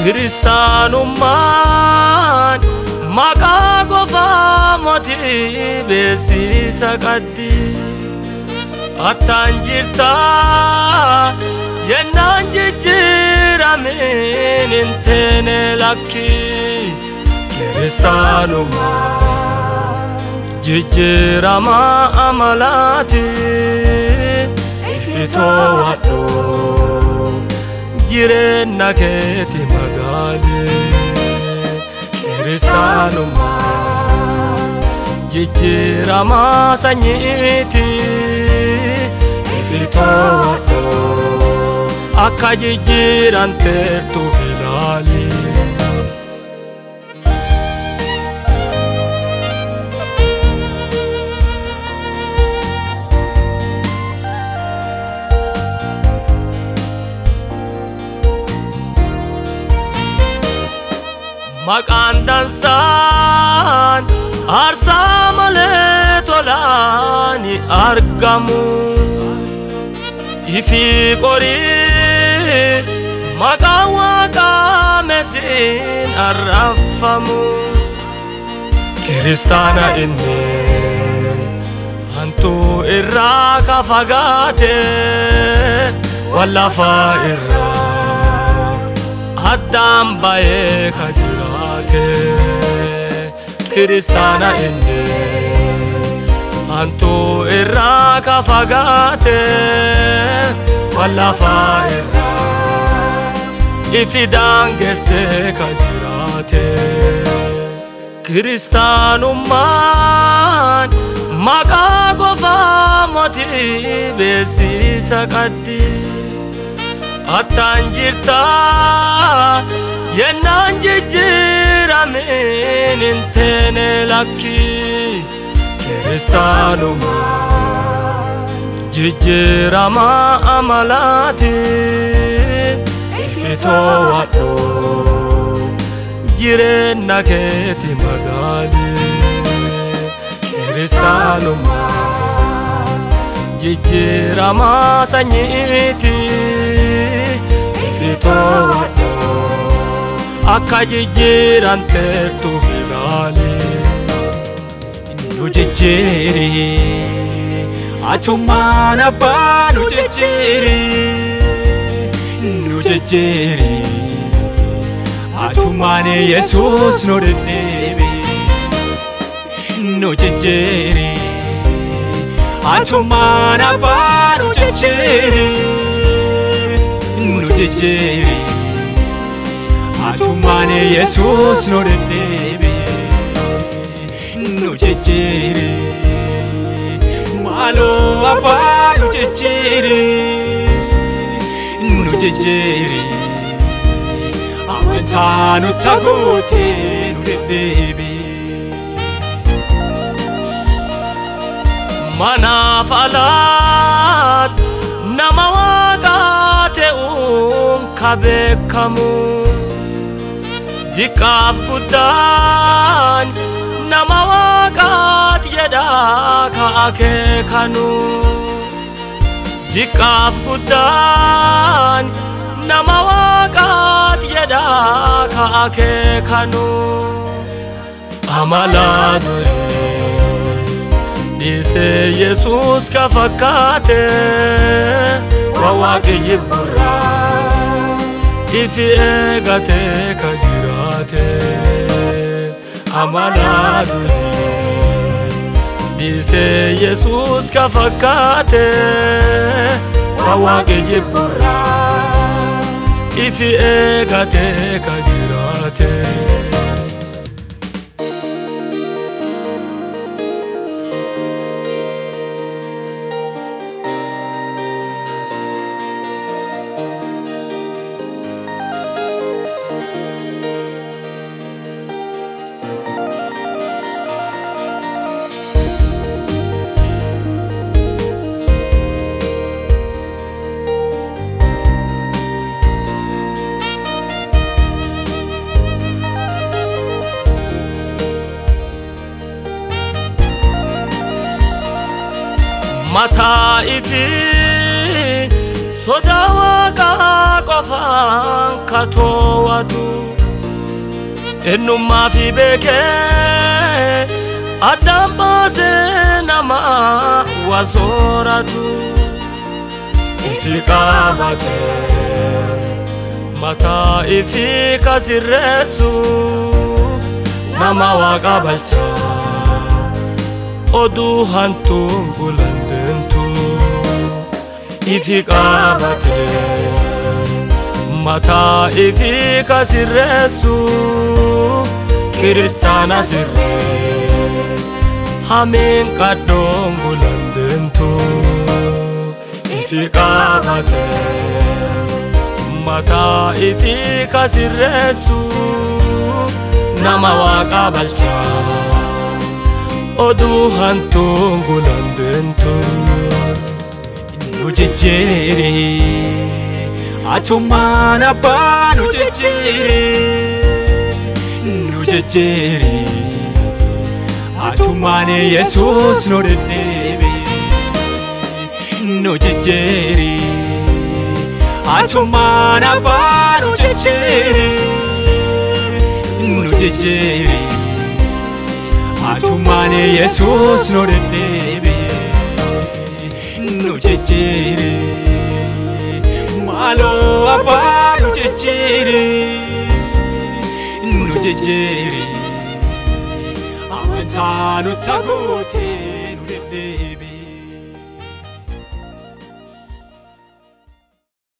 kiristaanummaan maqaa qofaa mootii beeksisa qaddi attaan jirtaa yennaan jijjiiramin hin teene lakki kiristaanummaan jijjiirama amalaati ifitoo wadhu jireenya keeti magaali kiristaanummaan jijjiirama sanyiiti ifitoo wadhu akka jijjiiran teertuuf ilaali. maqaan dansaan aarsaa malee tolaani argamu ifi qorii maqaan waaqaa mesiin arraffamu kiristaana inni hantuu irraa ka fagaate wallafaa irraa addaan bayee ka jiraate kiristaana inni hantuu irraa ka fagaate wallafaa irraa ifi daangessee ka jiraate kiristaanummaan maqaa qofaa mootii beeksisa qaddi attaan jirtaa yennaan jijjiiramin hin teene lakki kiristaanummaan jijjiirama amalaati ifitoo wadhu jireenya keeti magaali kiristaanummaan jijjiirama sanyiiti ifitoo wadhu akka jijjiiran teertuuf ilaali. nu jijjiiri achummaan abbaa nu jijjiiri nu jijjiiri achummaan yesus nu deddeebi nu jijjiiri achummaan abbaa nu jijjiiri nu jijjiiri achummaan yesus nu deddeebi nu jijjiiri maaloo abbaa nu jijjiiri nu jijjiiri amantaa nu tagootee nu deddeebi. manaaf alaat nama waaqaa ta'uun ka beekamu diqqaaf guddaan nama waaqaat jedhaa ka akeekanu diqqaaf guddaan nama waaqaat jedhaa ka akeekanu amalaa duree dhiisee yesus ka fakkaate waa waaqi jibburraa ifi eegatee ka jiraate amalaa duree dhiisee yesus ka fakkaate waa waaqi jibburraa ifi eegatee ka jiraate. mataa ifi sodaa waaqaa lafaan katoowwatu ennummaa fi beekee addaan baasee nama wasooratu ifi qabatee mataa ifi kasirreessu nama waaqa balchaa oduu hantuun gulandeentu ifi qabatee mataa ifi kasirreessu kiristaana sirree hameen qaddoon gulandeentu ifi qabatee mataa ifi kasirreessu nama waaqa balchaa oduu hantuun gulandeentu nu jejjeere atummaan abbaa nu jejjeere nu jejjeere atummaan yesuus nu deddeebe nu jejjeere atummaan abbaa nu jejjeere nu jejjeere atummaan yesuus nu deddeebe nu jejjeere maaloo abbaa nu jejjeere nu jejjeere amantaa nu tagootee nu deddeebe.